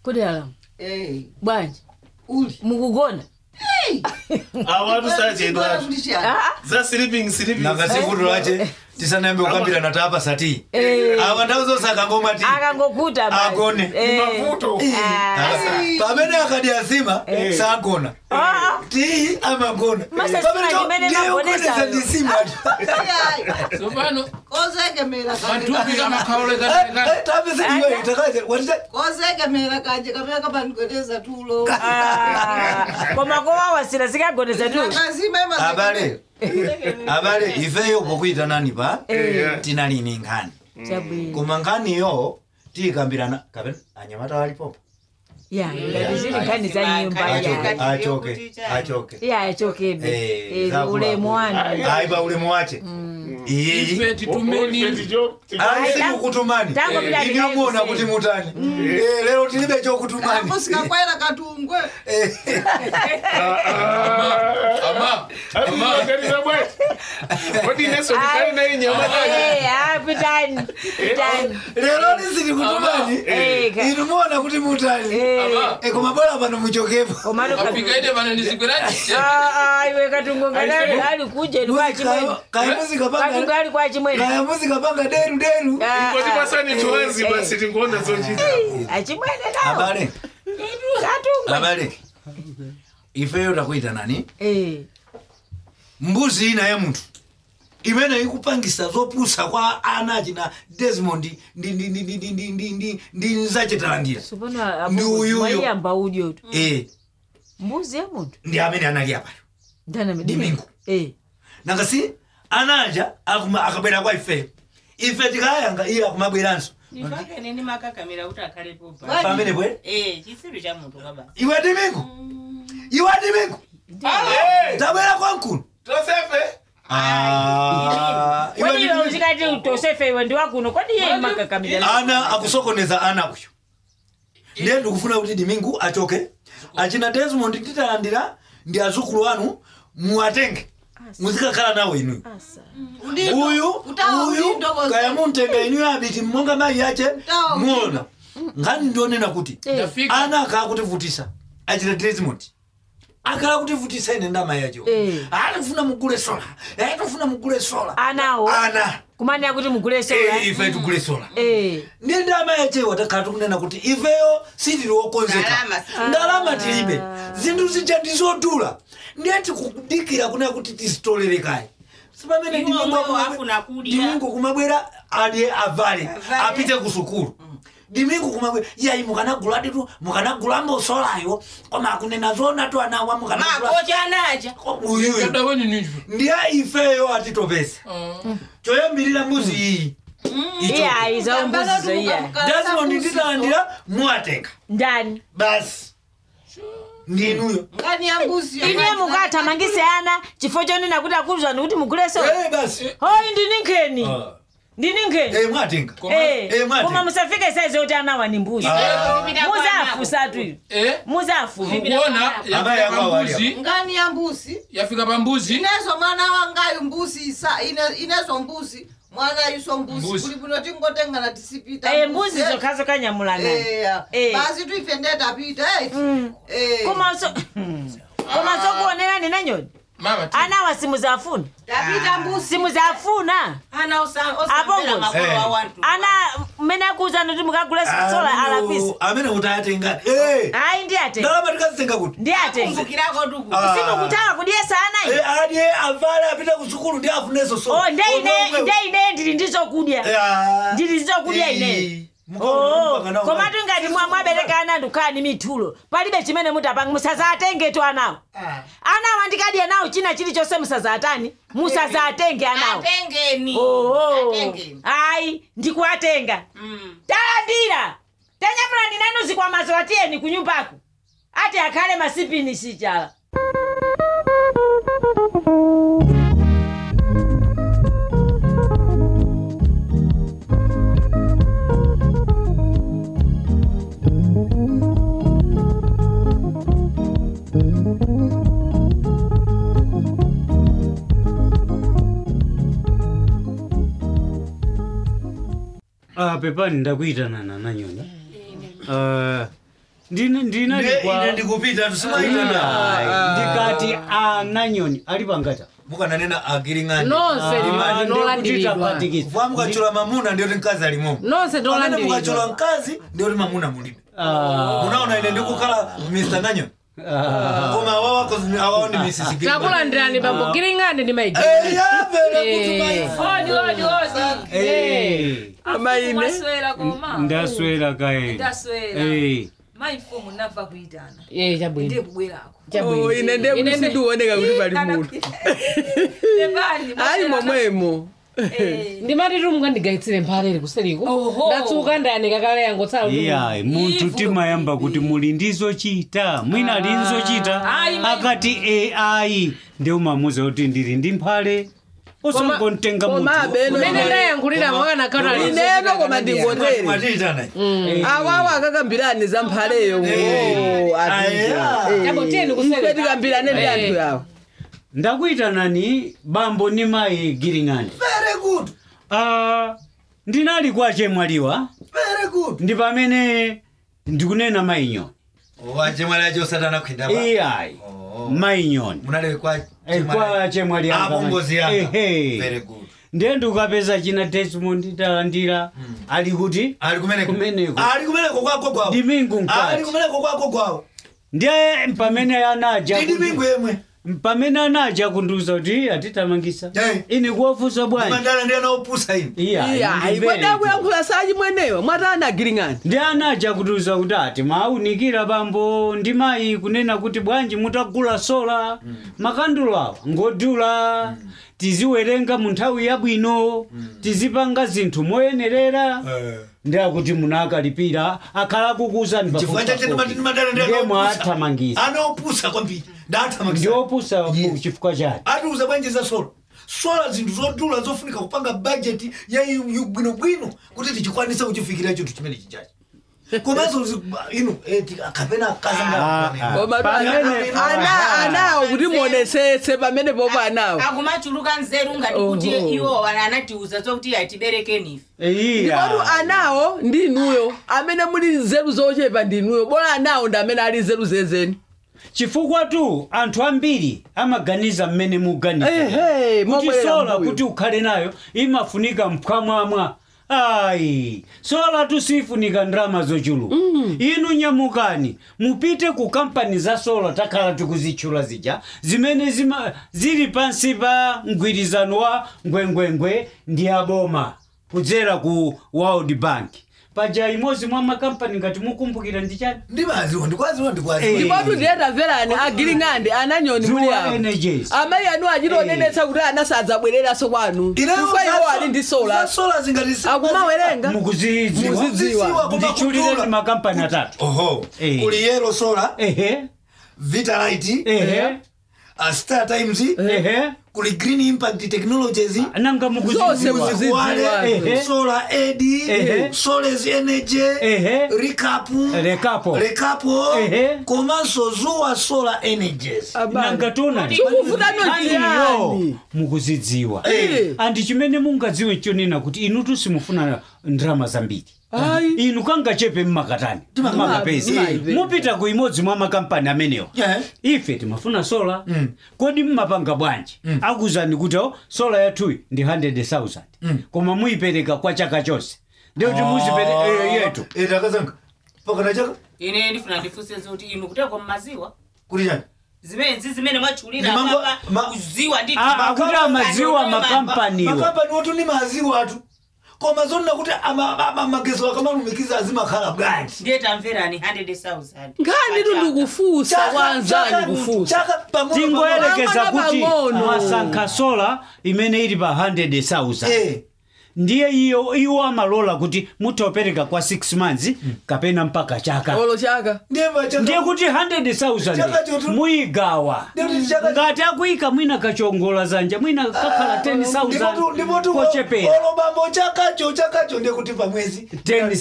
kodi alamu Eh, bwanji uli mukugona awatu sachedwa Ah, za sleeping sleeping nakasivuto lache tisanayambe kukambirana tapa sati eh, awa ndau zonse akangoma ti akangokuta basi. Agone. Eh, mavuto ah, pamene akadi asima sagona ah, ti amagona Masa Pamene sima cho- chimene ndiye nagonesa ukonesa yo. ndisima tsopano kozekemera matupi kamakhaoleka tapeseiwe itakaze watita kozekemera kanje kamene kapanikweteza tulo ah, koma kowawasira sikagonesa tu nakazima abale abale ifeyo pokuita nani pa Eh, tinalini nkhani chabwino koma nkhaniyo tiyikambirana kapena anyamata walipopo ya ngati zili nkhani za nyumba achoke ya achoke achoke ya achokebe Eh, Eh, zakuba- ulemu wanu ayi pa ulemu wache iyi ife titumeni ayi sikukutumani Tangopita inyomona ndikayi kuti mutani Eh, lero tilibe chokutumani musikakwera katungwe Eh, ama ama Eh, ah, pitani pitani lero lisili kutumani Eh, ka- inu muona kuti mutani Eh, ama Eh, koma bora pano muchokepo komatu ka- afika ite pano ndizigwerani Ah, ah, iwe katungo ngadali ali kuje ni kwa chimwene kaya muzika katungo panga ali kwa chimwene kaya muzika panga deru deru Ah, ngoti ah, pasani tiwazi eh, basi tingoona zochita achimwene nawo abale katungo abale ifeyo takuita nani Eh, mbuzi ina ya munthu imene ikupangisa zopusa kwa ana achina desmond ndi ndi ndi ndi ndi ndi ndi ndi ndi nzachitalandira supano Ndi uyuyo. mwayiyamba udyo tu eh mbuzi ya munthu ndi amene anali apayo ndana Dimingo. eh nakasi anaja akuma akabwera kwa ifeyo ife tikayanga iye akumabweranso ndifake nini makakamira kuti akhalepo pa pamene bwe eh chisiru cha munthu kabasa iwe dimingo iwe dimingo tabwera kwa mkulu tosefe Ah, iwe kodi iwe Dimingo. uzikati utosefe iwe ndi wakuno kodi iye makakamira ana akusokoneza ana kuyo ndiye ndikufuna kuti dimingu achoke achina desmond titalandira ndi azukulu anu muwatenge muzikakhala nawo inuyo asa uyu utawa uyu ulindo koze. kaya muntenga inuyo abiti monga mayi yache Utawa muona nkhani ndionena kuti Eh. ndafika ana akhala kutivutisa achita desmond akhala kutivutisa ine ndama yacho Eh. alifuna mugule sola tofuna mugule sola anawo ana kumanira kuti mugule sola Eh, ife tugule sola eh ndiye ndama yachewa takhala tikunena kuti ifeyo sitili wokonzeka Ndalama si- ndalama tilibe zinthu zija ndizodula ndiye tikudikira kunena kuti tizitolere sipamene Iwo omwewo afuna kudya. dimingo kumabwera adye avale Avale. apite ku sukulu dimingo kumabwera yayi mukanaguladitu mukanagulamo solayo koma akunena zona tu anawa mukanagula makocha anaja uyuyu kadaweni ninjwe ndiye ifeyo atitopesa choyambirira mbuzi iyi Icho. iya iza umbuzizo iya desmond nditalandira muwatenga ndani basi ndinuyo ngani ya mbuzi iniye mukathamangise ana chifo chonena kuti akuzwani kuti mugule sola Eh, basi hoyi ndini nkheni Ah. ndini nkheni Eh, mwatenga Eh, Eh, mwati. koma musafike saizi kuti anawa ni mbuzi muzafu satu iyo eh muzafu mukuona Amayi yafika ako awali pambuzi ngani ya mbuzi yafika pambuzi inezo mwana wangayu mbuzi isa ine- inezo mbuzi mwana iso mbuzi Mbuzi. kuli bwino tingotengana tisipita Eh, mbuzi zokhazo kanyamulana Eh, Eh. basi tuife ndetapita koma so koma sokuonera nina nyoni mama ti- anawa simuzafuna tapita mbuzi simuzafuna ana osambera Abongo. makolo Eh. wa wantu ana mmene akuwuzani kuti mukagule sola alapisa amene kuti ayatenga Eh, ayi ndi atenga ndalama tikazitenga kuti ndi atenga kumbukirako tuku Ah. simukutaka kudyesa anayi Eh, adye avale apite ku sukulu ndi afuneso sola. oh ndeine Omwe- ndeine ndili ndizokudya Ah. ndili ndizokudya Eh, ine mukaona mpaka nawo komatu ngati mwa- mwabereka ana ndukhala mithulo palibe chimene mutapanga musazatenge tu anawo anawo andikadya nawo china chilichonse musazatani musazatenge anawo atengeni oho atengeni ayi ndikuwatenga Mm. talandira tanyamulani nanu zikwamazo atiyeni ku nyumbako ati akhale masipini sichala Ah, pepani ndakuitana na nanyoni uh, ine ndinalikwa ndikupita tusimaitana ndikati ananyoni ali pangata mukananena agiling'ani nonse Ah, ndinolandiridwa ndikutitapatikisa. kuva mukachula mamuna ndiyoti mkazi alimomo nonse pamene mukachula ndolandiridwa mkazi ndiyoti mamuna mulibe Ah, munaona ine ndikukhala mr ng'anyoni ah. koma awa wako awawo ndi mrs Gilman. takulandirani bambo kiling'ande ndi maigi Eh, yapera kuti Eh. mai- odi odi odi Eh, amaine mwaswera koma ndaswera kaye ndaswera Eh, mayi mfumu nava kuitana Eh, chabwino ndiye kubwerako Oh, ine ndiye kuti sindioneka kuti pali munthu Levani, ayi mwaswera momwemo Eh, ndimati mungandigayitsire mphalere kuseliko Oho. ndatsuka ndayanika kale yangotsala iyayi munthu Ivu. timayamba kuti muli ndizochita mwina ali nzochita Ayi, mayi- akati ai ndi umamuza kuti ndili ndi mphale usangontenga komabe mmene ndayankhulira mwakanakhala ineno koma ndingotere mwatiitana awawo akakambirani za mphaleyo Chabo tiyeni kuseri. ife tikambirane ndi Eh. anthu yawo ndakuyitanani bambo ni mayi giring'ani very good Ah, ndinali kwa chemwaliwa very good ndi pamene ndikunena mayinyoni wachemwali acho satana kuindapa iyayi Oh. mayinyoni munali kwa Eh, kwa chemwali yanga. apo ngozi yanga Ehe. very good ndiye ndikukapeza china desmond talandira ali kuti ali kumeneko Kumeneko. ali kumeneko kwako kwawo Dimingu mkati. ali kumeneko kwako kwawo ndiye pamene anaja ndi dimingu yemwe pamene anaja kundiuza kuti atitamangisa Eh. ine kuwafunsa bwanji mandala ndi anaopusa ine iyayi kwedakuyankhula sachi mweneyo mwatana agiling'ani ndi anaja kutiuza kuti ati maunikira bambo ndi mayi kunena kuti bwanji mutagula sola makandulo awa ngodula tiziwerenga mu nthawi yabwino tizipanga zinthu moyenerera ndi akuti munakalipira akhala kukuuzani chifukwa chache ndimadala ndi ndiye anaopusa mwathamangisa anaopusa kwambiri ndathamangisa ndiopusa Yes. chifukwa chake atiuza bwanji za sola sola zinthu zodula zofunika kupanga bajeti ya yu- yu- bwinobwino kuti tichikwanisa kuchifikira chinthu chimene chichachi komanso zi- inu eh, ti- kapena Ah, kazanga ah. koma Pamene- ana anawo kuti muonesese pamene popo anawo akumachuluka nzeru ngati kuti Oho. iwo anatiuza zokuti atiberekeni ndikotu anawo ndi inuyo amene muli nzeru zochepa ndi inuyo bora anawo ndi amene ali nzeru zezeni chifukwa tu anthu ambiri amaganiza mmene muganiza Ehe, kuti mobwerera sola mbuyo. kuti ukhale nayo imafunika mphwamwamwa ayi sola tusifunika ndrama zochuluka inu nyamukani mupite ku kampani za sola takhala tikuzitchula zija zimene zima, zili pansi pa mgwirizano wa ngwengwengwe ndi aboma kudzera ku world bank paja imodzi mwa makampani ngati mukumbukira ndi chani ndimaziwa ndikwaziwa Eh. ndikwaziwa ndikotu ndiyetavherani agiling'ande ananyoni muli Zuwa awo Energies. amayi anu achitonenetsa kuti ana sadzabwereranso kwanu chifukwa iwo ali ndi sola sola zingati akumawerenga mukuzidziwa Mukuzidziwa. ndichulire ndi makampani atatu oho Eh. kuli yellow solar ehe vitalite ehe uh, star times ehe kuli green impact technologies nanga Zonse mukuzidziwa mukuzidziwa. Wale, Ehe. solar ed Ehe. soles energy Ehe. recap Rekapo. rekapo Ehe. komanso zuwa solar energies nanga tona Chikufutano chiyani? mukuzidziwa Eh. andi chimene mungadziwe chonena kuti inutu simufuna ndrama zambiri Ayi. inu kangachepe mmakatani mmakapezi Timapeza. mupita ku imodzi mwa makampani amenewa Yeah. ife timafuna sola kodi mmapanga bwanji akuzani kuti o sola yathuyi ndi 100000 koma muyipereka kwa chaka chonse ndikuti muzipereka yetu itakazanga pakana chaka ine ndifuna ndifunse zoti inu kuteko mmaziwa kuti chani zimenezi zimene mwatchulira Ni mambo- papa ma- kuziwa ndi Ah, akuti amaziwa makampaniwa makampani otu ndi maziwa atu koma zonena kuti ama- ama- magezo akamalumikiza azimakhala bwanji ndiye tamverani 100000 nkhani tu ndikufusa kwanzani kufusa tingoyerekeza Pang'ono kuti pang'ono. mwasankha sola imene ili pa 100000 Eh. ndiye iyo iwo amalola kuti muthaopereka kwa 6 months kapena mpaka chaka olo chaka ndiyemva chaka- ndiye kuti Chaka 100000 chotu- muyigawa Ndiye kuti chaka- ngati akuyika mwina kachongola zanja mwina kakhala Ndipotu- 10000 ndipotu kochepera olo bambo chakacho chakacho ndiye kuti pamwezi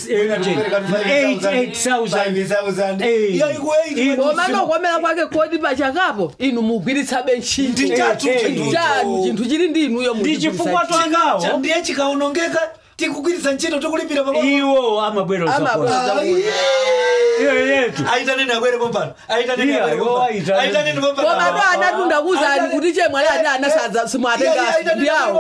8000 Eh. Iyo iku- Inu- koma nokomera kwake kodi pachakapo inu mugwiritsabe ntchito Ndi chatu Eh, chinthu chanu chinthu chili ndi inuyo ndi chifukwa twangawo ndiye chikaonongeka tikugwiritsa ntchito tikulipira pamwe iwo amabwera Amabwera. uzakola Ah, yeah. iyo yetu aitaneni abwere pompano aitaneni Iya, abwere yo, pompano aitaneni. aitaneni pompano koma ndo anatunda kuzani kuti chemwali ati anasadza simwatenga ndiyawo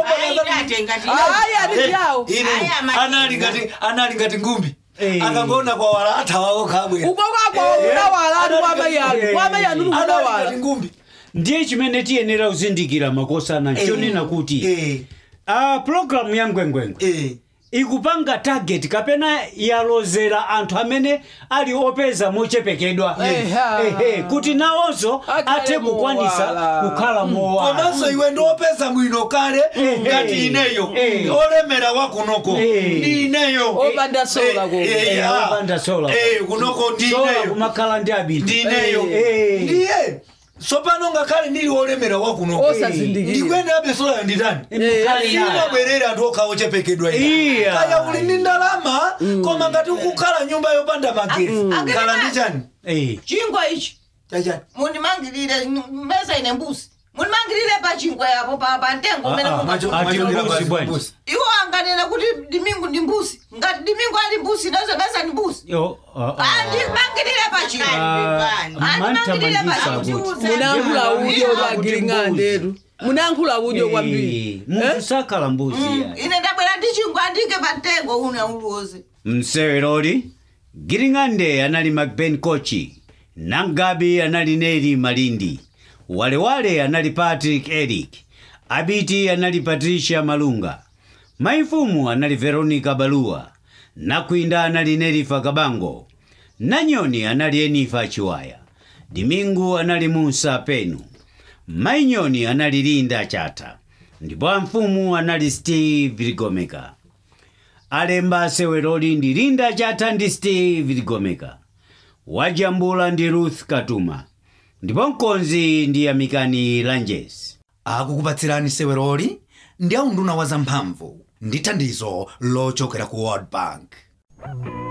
ayi ati ndiyawo ine Aya, Martin. anali ngati anali ngati ngumbi Eh. akangona kwa wala athawawo kabwera uko kwakwa unawala ati kwa mayi anu kwa mayi anu anali ngati unawala ngumbi ndiye chimene tiyenera kuzindikira makosana chonena kuti eh a programu ya ngwengwengwe eh ikupanga target kapena yalozera anthu amene ali opeza mochepekedwa Eha. Ehe, kuti nawonso Akhale athe kukwanisa mowala. kukhala mowala komanso iwe ndiopeza bwino kale Eh, ngati eh, ineyo eh. olemera wakunoko Eh. ndi ineyo Opanda sola Eh, koko. eh, Eh, ah. opanda sola. Eh, kunoko ndi sola ineyo kumakhala ndi abiti ndi ineyo Eh. ndiye sopano ngakhale ndili olemera wakunoko osazindikira ndikwendabe solayo nditani sinabwerera anthu okhawo chepekedwa Iya. kaya uli ndi ndalama koma ngati ukukhala nyumba yopanda magesi khala ndi chani Eh. chingwa ichi chachani munimangirire meza ine mbuzi munimangirire pa chingwa yapo pa pa ntengo umene Ah, ah, munga- macho- Ati mbuzi bwanji. iwo anganena kuti dimingu ndi mbuzi ngati dimingu ali mbuzi nazo meza ni mbuzi Yo, ah, ah. andimangirire pa chingwa Ah, mantamandisa kuti munankhula udyo lwagiring'andetu munankhula udyo kwambiri Eh, munthu sakhala mbuzi ya ine ndabwera ndi chingwa andike pa ntengo une uliwoze mseweroli giring'ande anali macben kochi nangabi anali neri malindi walewale anali patrick eric abiti anali patricia malunga maifumu anali veronica baluwa nakwinda anali nerifa kabango nanyoni anali enifa chiwaya dimingu anali musa penu mainyoni anali linda chata ndipo amfumu anali steve ligomeka alemba seweroli ndi linda chata ndi steve ligomeka wajambula ndi ruth katuma ndipo mkonzi ndi amikani lanjes akukupatsirani seweroli ndi aunduna wa zamphamvu ndi thandizo lochokera ku world bank